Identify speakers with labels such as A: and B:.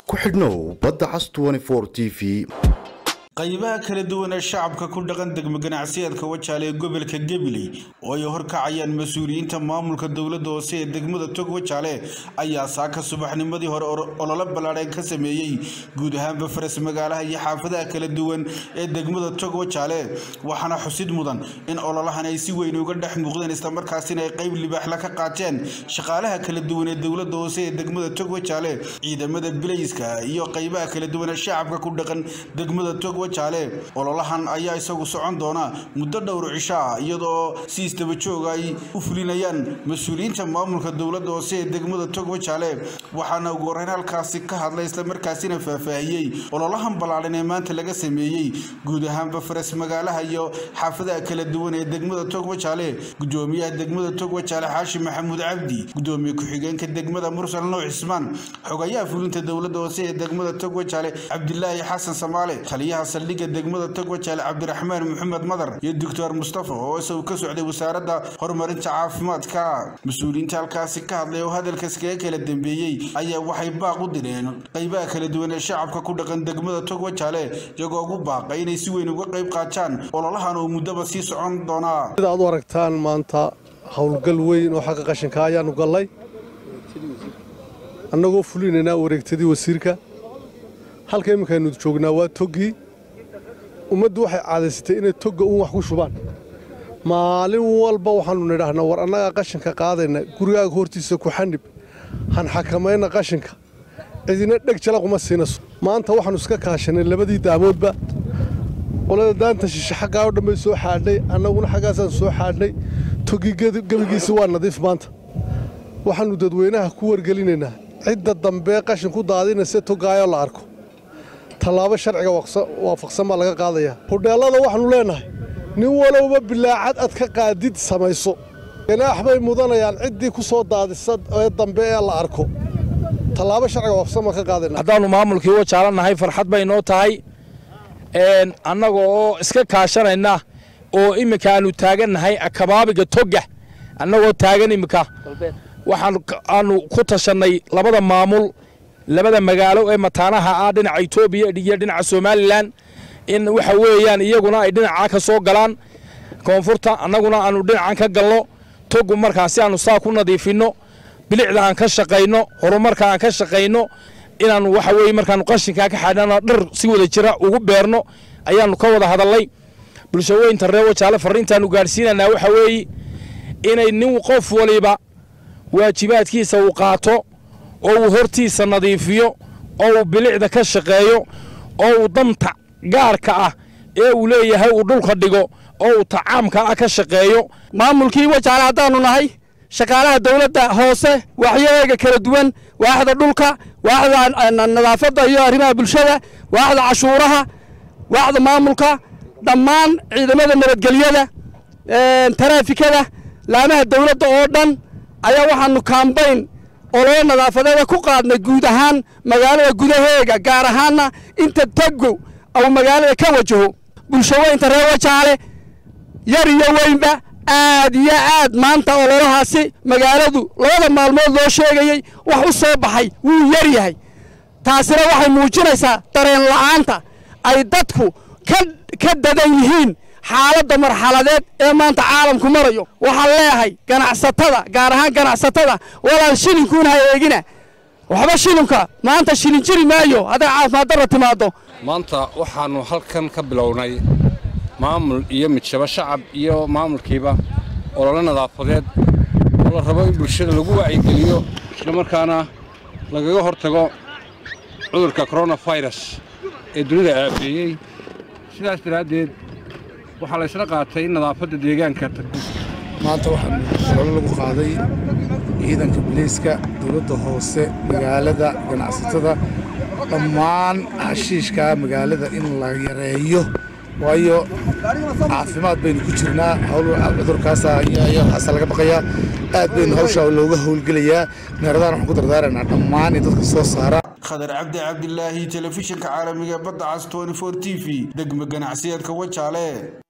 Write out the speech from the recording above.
A: ku xidhnow badda cas t v
B: qaybaha kala duwan ee shacabka ku dhaqan degmo ganacsiyeedka wajaale ee gobolka gabiley oo ay horkacayaan mas-uuliyiinta maamulka dowladda hoose ee degmada tog wajaale ayaa saaka subaxnimadii hore ololo ballaadheen ka sameeyey guud ahaanba faras magaalaha iyo xaafadaha kala duwan ee degmada tog wajaale waxaana xusid mudan in ololahan ay si weyn uga dhex muuqdeen islamarkaasina ay qayb libaaxla ka qaateen shaqaalaha kala duwan ee dowladda hoose ee degmada tog wajaale ciidamada bilayska iyo qaybaha kala duwan ee shacabka ku dhaqan degmada tog ololahan ayaa isagu socon doona muddo dhowr cisho ah iyadoo si isdaba jooga ay u fulinayaan mas-uuliyiinta maamulka dowladda hoose ee degmada tog wajaale waxaana ugu horreyn halkaasi ka hadlay islamarkaasina faahfaahiyey ololahan ballaadhan ee maanta laga sameeyey guud ahaanba faras magaalaha iyo xaafadaha kala duwan ee degmada tog wajaale gudoomiyaha degmada tog wajaale xaashi maxamuud cabdi gudoomiye ku-xigeenka degmada mursal nuux cismaan xogayaha fulinta dowladda hoose ee degmada tog wajaale cabdilaahi xasan samaale taliyaha saldhigga degmada tog wajaale cabdiraxmaan maxamed madar iyo doctor mustafa oo isagu ka socday wasaaradda horumarinta caafimaadka mas-uuliyiinta halkaasi ka hadlay oo hadalkaas kaga kala dambeeyey ayaa waxay baaq u direen qaybaha kala duwan ee shacabka ku dhaqan degmada tog wajaale iyagoo ugu baaqay inay si weyn uga qayb qaataan ololahan oo muddaba sii socon doonaa
C: sida aad u aragtaan maanta howlgal weyn oo xagga qashinka ayaanu gallay annagoo fulinaynaa wareegtadii wasiirka halka imminkaaynu joognaa waa toggii ummaddu waxay caadaysatay inay togga uun wax ku shubaan maalin walba waxaannu nidhaahnaa war annagaa qashinka qaadayna gurigaaga hortiisa ku xanib han xakamayna qashinka cidina dheg jalaquma siinayso maanta waxaannu iska kaashanay labadii daamoodba qolada daanta shishe xaggaa oo dhanbay soo xaadhnay annaguna xaggaasaan soo xaadhnay toggii gebigiisi waa nadiif maanta waxaannu dadweynaha ku wargelinaynaa cidda dambee qashin ku daadinaysa toggaayoo la arko tallaabo sharciga waafaqsan baa laga qaadayaa hudheellada waxaannu leennahay nin walowba bilaacad ad ka qaadid samayso ganaax bay mudanayaan ciddii ku soo daadisa ee dambe ee la arko tallaabo sharciga waafaqsan baan ka qaadayna
D: haddaannu maamulkii wajaalannahay farxad bay noo tahay annaga oo iska kaashanayna oo imminka aannu taagannahay akabaabiga togga annagoo taagan imminka waxaan aanu ku tashannay labada maamul labada magaalo ee mataanaha ah dhinaca etoobiya iyo dhinaca somalilan in waxa weeyaan iyaguna ay dhinacaa ka soo galaan koonfurta annaguna aanu dhinacan ka galno togu markaasi aanu saa ku nadiifinno bilicda aan ka shaqayno horumarka aan ka shaqayno inaannu waxa weye markaanu qashinkaa ka xadhana dhar si wada jira ugu beerno ayaannu ka wada hadalnay bulshaweynta reer wajaale farriintaannu gaadhsiinanaa waxa weeye inay nin qof waliba waajibaadkiisa uu qaato oo uu hortiisa nadiifiyo oo uu bilicda ka shaqeeyo oo uu danta gaarka ah ee uu leeyahay uu dhulka dhigo oo uu tacaamka ah ka shaqeeyo
E: maamulkii wajaale haddaannu nahay shaqaalaha dawladda hoose waaxyadeega kala duwan waaxda dhulka waaxda nadaafadda iyo arrimaha bulshada waaxda cashuuraha waaxda maamulka dhammaan ciidamada nabadgelyada taraafikada laamaha dawladda oo dhan ayaa waxaannu kaambayn ololo nadaafadeeda ku qaadnay guud ahaan magaalada gudaheega gaar ahaanna inta tagow au magaalada ka wajaho bulshaweynta reer wajaale yar iyo weynba aad iyo aad maanta ololahaasi magaaladu labada maalmood loo sheegayey wax u soo baxay wuu yar yahay taasina waxay muujinaysaa dareen la'aanta ay dadku ka dadan yihiin xaaladda marxaladeed ee maanta caalamku marayo waxaan leeyahay ganacsatada gaar ahaan ganacsatada walaal shilinkuuna ha eegina waxba shilinka maanta shilin jiri maayo hadday caafimaad darra timaaddo
F: maanta waxaannu halkan ka bilownay maamul iyo midshabo shacab iyo maamulkiiba ololo nadaafadeed oo la rabo in bulshada lagu wacyigeliyo islamarkaana lagaga hortago cudurka koronafirus ee dunida aafeeyey sidaas daraaddeed waxaa la ysla qaatay in nadaafadda deegaanka
G: maanta waxaanu ololo lagu qaaday ciidanka bilayska dowladda hoose magaalada ganacsatada dhammaan xashiishka magaalada in la yareeyo waayo caafimaad baynu ku jirnaa cudurkaasa laga baqayaa aad baynu hawshaa looga howlgelayaa meeradaan waxaan ku dardaaranaa dhammaan in dadka soo saara
B: khadar cabdi cabdilaahi telefishinka caalamiga badda cas t v degmo ganacsiyeedka wajaale